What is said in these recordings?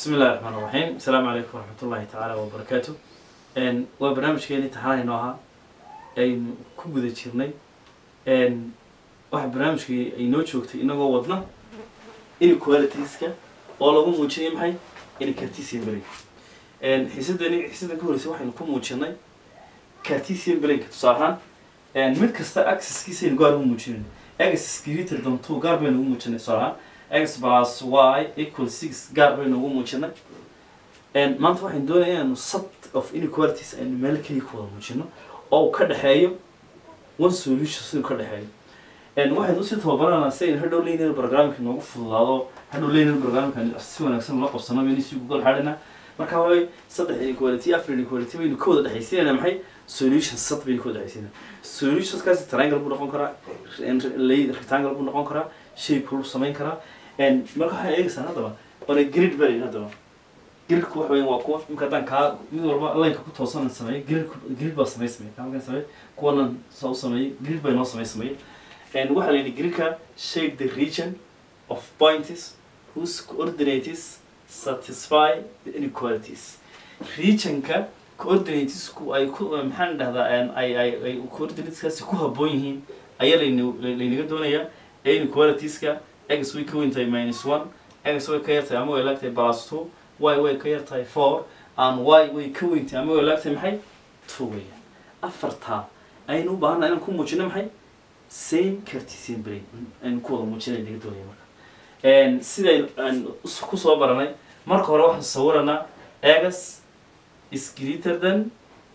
bismi illahi raxmaan raxiim asalaamu calaykum waraxmat ullahi tacaala wabarakaatu waa barnaamijkeeni taxanayno ahaa aynu ku guda jirnay waxa barnaamijkii ay noo joogtay inagoo wadna inequalitiska oo lagu muujinay maxay incartesian brain xiisadani xiisadan ka horreysay waxaynu ku muujinay cartesian brainka tusaale ahaan mid kasta axis-kiisa aynu gaar ugu muujinayno x greater than two gaar baynu ugu muujinay tusaale ahaan x plus y equal six gaar baynu ugu muujinay maanta waxaynu doonaya inaanu set of inequalities aynu meel keliya ku wada muujino oo uu ka dhexeeyo one solution siduu ka dhexeeyo waxaynu usii tababaranaa si aynu hadhow linear programming noogu fududaado hadhow linear programming si wanaagsan loo qabsano baynu sii google xadhina marka way saddex inequality afar inequality baynu ka wada dhexaysiinayna maxay solution set baynu ka wada dhexaysiinayna solutionskaasi triangle buu noqon karaa rectangle buu noqon karaa shape buu samayn karaa marka waxaan eegaysaa haddaba ona grid baa yidhi haddaba gridku waxa weyan waa kuwa imka haddaan kaa mid walba lineka ku toosan sameeyay grid grid baa samay samey kaa markaan sameey kuwanan saa u sameeyey grid baa inoo samay sameeyey waxaa la yidhi gridka shape the region of points whose coordinates satisfy the inequalities regionka coordinatesku ay ku maxaan dhahdaa ay ay ay coordinateskaasi ku habboon yihiin ayaa layna laynaga doonayaa ee inequalitiska x way ka weyn tahay minus one x way ka yar tahay ama way laag tahay plus two y way ka yar tahay four and y way ka weyn tahay ama way laag tahay maxay two weeyaan afartaa aynu u baahanna inaan ku muujino maxay same cartesian brain aynu ku wada muujinay naga doonaya marka siday aan kusoo baranay marka hore waxaan sawiranaa x is greater than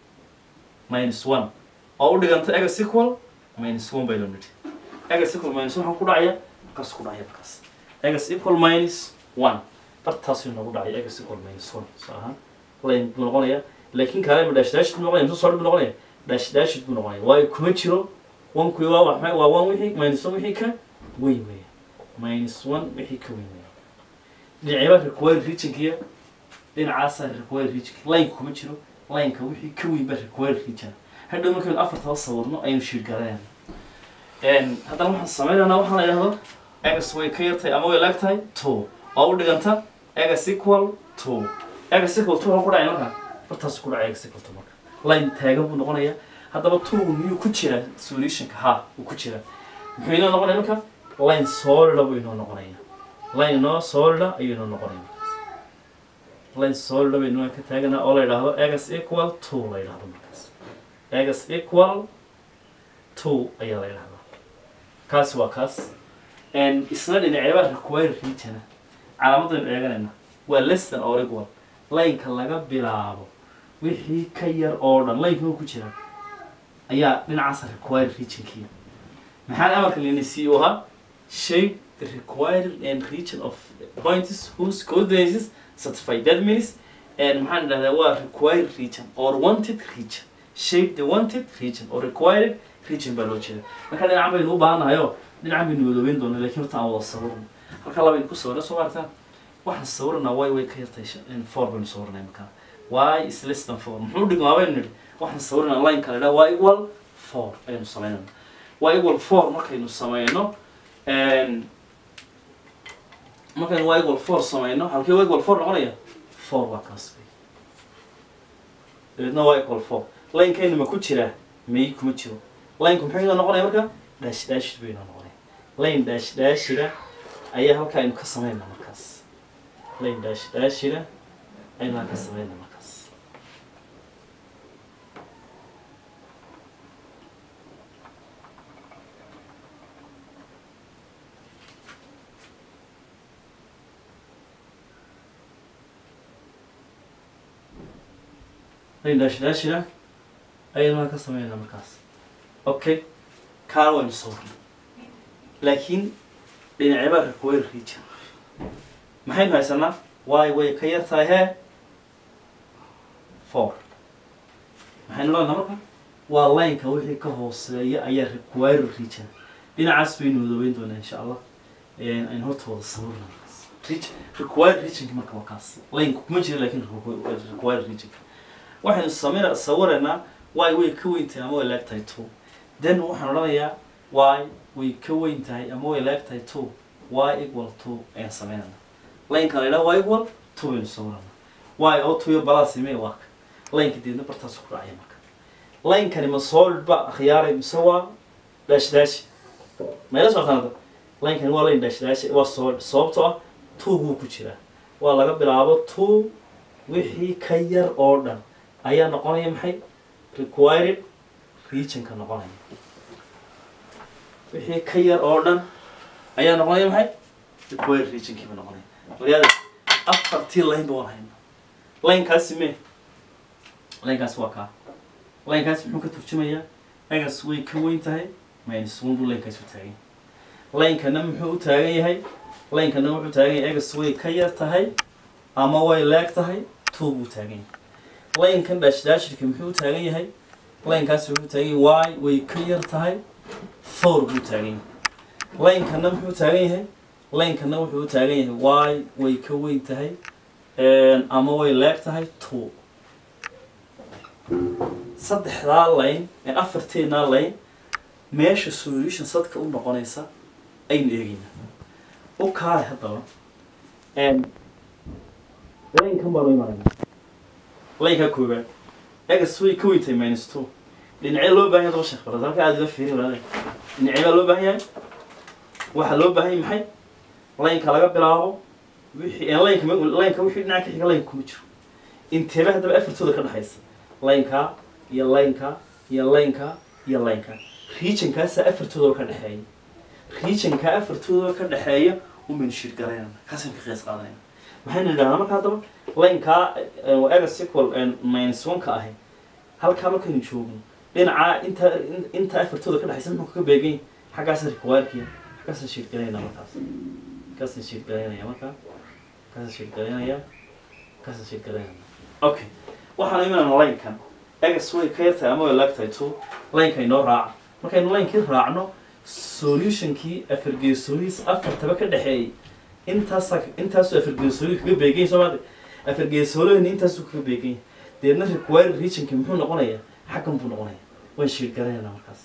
minus one oo u dhiganta x equal minus one bay la nidhi x equal minus one waxaa ku dhacaya markaas ku dhacaya markaas x equal minus one bartaasuu noogu dhacaya x equal minus one soo ahaan line buu noqonaya laakiin kaale ma dash dash buu noqonaya intuu soo buu noqonaya dash dash buu noqonaya waayo kuma jiro one kuwi waa waxmay waa one wixii minus one wixii ka weyn weya minus one wixii ka weyn weya dhinacyaba require regionkiya dhinacaasa require region line kuma jiro lineka wixii ka weyn baa require region hadhow markaynu afartaba sawirno ayaynu shiirgalayana haddana waxaan sameynaynaa waxaan la idhahdo x way ka yartahay ama way laag tahay two oo u dhiganta x equal two x equal two waxaa ku dhacaya marka bartaas ku dhacaya x equal two marka line taagan buu noqonaya haddaba two miyuu ku jira solutionka ha uu ku jira muxuu inoo noqonaya marka line solida buu inoo noqonaya line inoo solida ayuu inoo noqonaya line solida bay inoo ka taagana oo la yidhaahdo x equal two la yidhahdo markaas x equal two ayaa la yidhahdaa kaasi waa kaas isna dhinaceebaa require regiona calaamadaynu eeganayna waa less than or equal lineka laga bilaabo wixii ka yar oo dhan lineka ku jira ayaa dhinacaas require regionkii maxaan amarka lena c u ahaa shape the required and region of points whose coordinates satisfy that means and maxaan dhahdaa waa required region or wanted region shape the wanted region or required region baa loo jeeda marka dhinacan baynu u baahannahayo dhinacan baynu wadoobeyn doona lakin horta aan wada sawirno halkaa labaynu ku sawirna soo maartaa waxaan sawiranaa y way ka yartay four baynu sawiranay markaa y is less than four muxuu dhigmaa baynu nidhi waxaan sawiranaa line kale dhaa y equal four ayaynu sameynayna y equal four markaynu sameyno markaynu y equal four sameyno halkii y equal four noqonaya four waa kaas bay dabeedna y equal four linekayna ma ku jiraa may kuma jiro lineka muxuu inoo noqonaya marka dash dashid buu inoo noqonaya line dash dashida ayaa halkaa aynu ka sameynaa markaas line dash dashida aynu halka sameynaa markaas line dash dashida ayaynu halka sameynaa markaas okay kaan waynu sawirnay laakiin dhinaceebaa require region maxaynu haysanaa y way ka yar tahay hee four maxaynu leenaha marka waa lineka wixii ka hooseeya ayaa require region dhinacaas baynu wadoobeyn doonaa insha allah aynu horta wada sawirna require regionka marka waa kaas lineka kuma jira lakin require regionka waxaynu sameyna sawiraynaa y way ka weyn tahay ama way laag tahay two then waxaan odhanayaa y way ka weyn tahay ama way laag tahay two y equal two ayaan sameynana lineka la yidhaha y equal two baynu sawirana waayo oo two iyo balaasime waa ka laynka deedna bartaasu ku dhacaya marka laynkani ma solid ba akhyaaray mise waa dash dash mayla socotaan laynkani waa layn dash dash waa solid sababtoo ah two buu ku jiraa waa laga bilaabo two wixii ka yar oo dhan ayaa noqonaya maxay required regionka noqonaya wixii ka yar oo dhan ayaa noqonaya maxay required regionkiiba noqonaya waliyaada afartii layn ba waan hayna laynkaasi me laynkaasi waa kaa laynkaasi muxuu ka turjumayaa egas way ka weyn tahay minus one buu laynkaasi u taagan yahay laynkana muxuu u taagan yahay laynkana wuxuu taagan yahay egas way ka yar tahay ama way leeg tahay two buu taagan yahay laynkan daashdaashirka muxuu u taagan yahay laynkaasi wuxuu taagan yahay y way ka yar tahay four buu taagan yahay laynkana muxuu taagan yahay laynkana wuxuu u taagan yahay y way ka weyn tahay ama way leeg tahay two saddexdaa layn ee afarteenaa layn meesha solution sadka u noqonaysa aynu eegaynaa u kaale haddaba laynkan baa loo imanayna laynkaa koobaad egas way ka weyn tahay minus two dhinacee loo baahan yahay daba sheekh barad halka aada ila fiiri walaalahay dhinacee baa loo baahan yahay waxaa loo baahan yahay maxay laynka laga bilaabo wixii laynka laynka wixii dhinaca ka xiga laynka kuma jiro inteeba haddaba afartooda ka dhexaysa laynka iyo laynka iyo laynka iyo laynka regionkaasaa afartooda ka dhexeeya regionkaa afartooda ka dhexeeya umaynu shirgaraynana kaasaynu ka qiyaas qaadanayna maxaynu idhahnaa marka haddaba laynkaa egas equal minus one-ka ahi halkaa markaynu joogno dhinacaa inta inta afartooda ka dhexaysa muxuu kaga beegan yahay xaggaasa requirekiya xaggaasaan shirgaraynaa markaas kaasaan shirgaraynaya markaa kaasaan shirgaraynaya kaasaan shirgaraynaya okay waxaan imanayna laynkan egas way ka yartahay ama way laagtahay two laynka inoo raaca markaynu laynkii raacno solutionkii afargeesooyiis afartaba ka dhexeeyay intaasa intaasuu afargeesooyi kaga beeganya soo maade afargeesoolahani intaasuu kaga beeganya deedna required regionki muxuu noqonayaa xaggan buu noqonaya waan shiirgaranaynaa markaas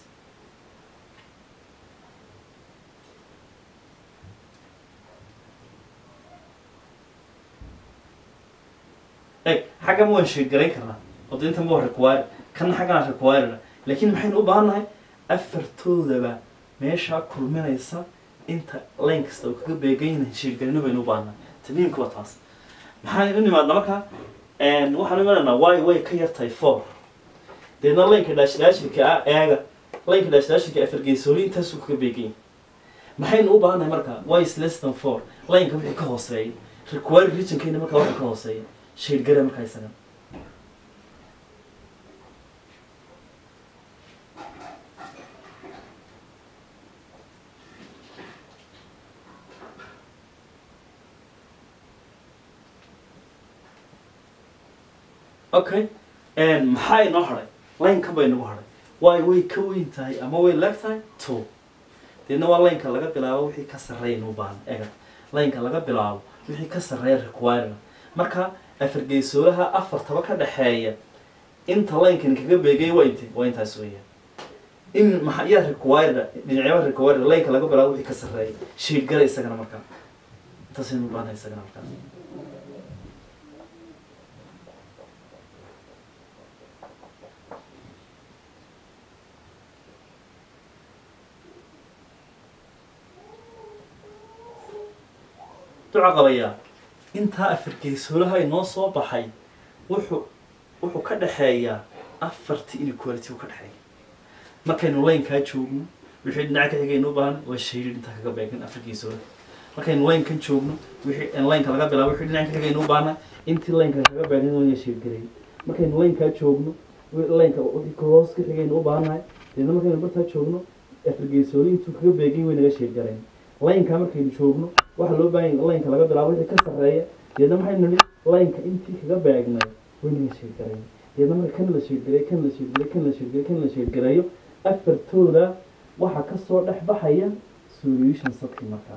eg xaggan waan shiirgarayn karnaa oo de intan waa require kana xagganaa requireda laakiin maxaynu u baahan nahay afartoodaba meeshaa kulminaysa inta layn kasta uu kaga beegan shiirgarino baynu u baahnaa tamiimka waa taas maxaan u nimaadna marka waxaan imanaynaa way way ka yartahay four deedna laynka dhaashdaashirka ah eega laynka dhaashdaashirka afargeesooli intaasuu kaga beegan yahay maxaynu u baahannahay marka y is less than four laynka wixii ka hooseeya require regionkayna markaa waxa ka hooseeya shiirgare markaa isaga okay maxaa inoo hadhay laynkan bay nagu hadhay waayo way ka weyn tahay ama way leeg tahay two deedna waa laynka laga bilaabo wixii ka sarreeya inuu baahan ega laynka laga bilaabo wixii ka sarreeya requirement marka afargeesoolaha afartaba ka dhexeeya inta laynkani kaga beegay waa inte waa intaas weeyaan in maxaa yaa required dhinacyaba required laynka laga bilaabo wixii ka sarreeya shiidgala isagana markaa intaasaynu u baahanay isagana markaas duca qabayaa intaa afargeesoolaha inoo soo baxay wuxuu wuxuu ka dhexeeyaa afartii inequality u ka dhexeeya markaynu laynkaa joogno wixii dhinaca ka xigaynu u baahan waa shayrid intaa kaga beegan afargeesoolaha markaynu laynkan joogno wixii laynka laga bilaabo wixii dhinaca ka xigaynu u baahna intii laynka kaga beegan waa shaydgaray markaynu laynkaa joogno laynka wixii ka hoos ka xigaynu u baahannahay deedna markaynu bartaa joogno afargeesooli intuu kaga beegan way naga shaydgarayn laynka markaynu joogno waxaa loo baahan yahay laynka laga bilaabo wixii ka sarreeya deedna maxaynu nihi laynka intii kaga beegnay waynaga sheedgarayn deedna marka kan la sheedgaray kan la sheedgaray kan la sheedgaray kan la sheedgarayo afartooda waxaa kasoo dhex baxaya solution sadkii markaa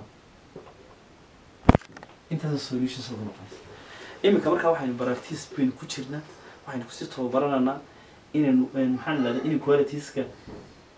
intaasa solution sad noqonaysa iminka markaa waxaynu baractice baynu ku jirnaa waxaynu kusii tababaranaynaa inaynu maxaan idhahda inequalitiska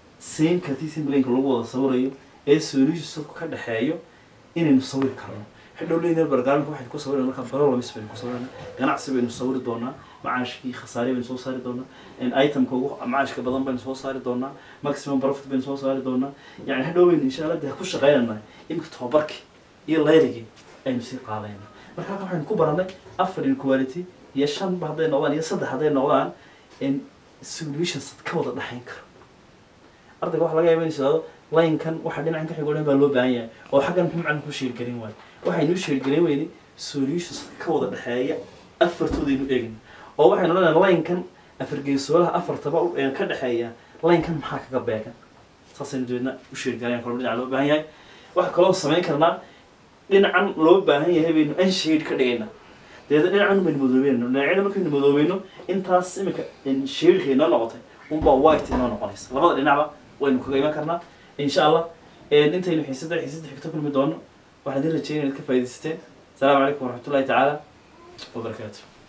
same cartesian blanka lagu wada sawirayo ee solution sadku ka dhexeeyo inaynu sawir karno hadhow linear programming waxaynu ku sawirana markaa problems baynu ku sawirana ganacsi baynu sawiri doonaa macaashkii khasaare baynu soo saari doonaa itemka ugu macaashka badan baynu soo saari doonaa maximum profit baynu soo saari doonaa yani hadhow baynu insha allah dee ku shaqeynanaa imika tababarkii iyo layligii aynu sii qaadayna marka halkan waxaynu ku baranay afar inequality iyo shanba hadday noqdaan iyo saddex hadday noqdaan in solutions ka wada dhexayn karo ardayga waxa laga yaaba in isado linekan waxa dhinacan ka xigo dhan baa loo baahan yahay oo xaggan muxuu macalin ku sheergelin waayo waxaynu u sheergelin weyne solutions ka wada dhexeeya afartoodaynu eegin oo waxaynu lenahay linekan afar geesoolaha afartaba u- ee ka dhexeeya linekan maxaa kaga beegan saasaynu dabeedna u sheergalayan kaloo dhinaca loo baahan yahay waxa kaloo samayn karnaa dhinacan loo baahan yahay baynu unshade ka dhigaynaa dabeedna dhinacan baynu madoobeyno dhinacyada markaynu madoobeyno intaas imika shadeka inoo noqotay unbaa white inoo noqonaysa labada dhinacba waynu kaga iman karnaa insha allah intaynu xiisada xiisada xigto kulmi doono waxaan idin rajeynaya inaad ka faa'iidaysateen asalaamu calaykum waraxmatullahi tacaala wabarakaatu